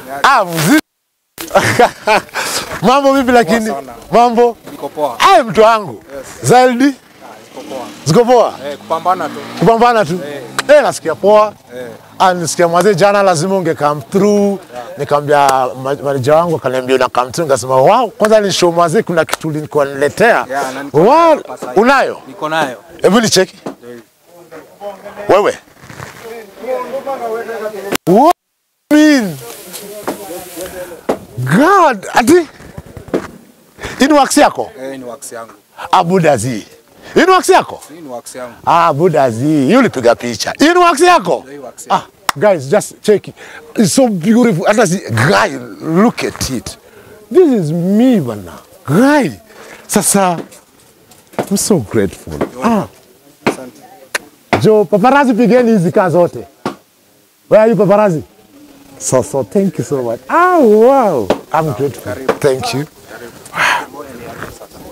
Ah, mzee. Mambo vipi lakini? sana. Mambo? Niko poa. Ai mtu wangu. Zaidi Ah, Niko poa. ziko poa? Eh, kupambana tu. Kupambana tu. Eh, nasikia poa. Eh. Ah, nisikia mwanzo jana lazima unge come through. Nikamwambia ma- manager wangu akaniambia una come through, nikasema wow, kwanza ni show mwanzo kuna kitu nilikuwa niletea. Yeah, na niko Wow, nayo hapa sasa. unayo? Niko nayo. Hebu nicheki. Wewe. What mean? God, ati ini wax yako? Eh, ni wax yangu. Abudazi. Ini wax yako? Hii ni wax yangu. Ah, Budazi. Hiyo ulipiga picha. Ini wax yako? Hii wax Ah, guys, just check it. It's so beautiful. Hata si guy, look at it. This is me bana. Guy. Sasa I'm so grateful. Ah. Asante. Jo, paparazi pigeni hizi kaa zote. Where are you paparazi? So, so, thank you so much. Ah, wow. I'm grateful. Thank you.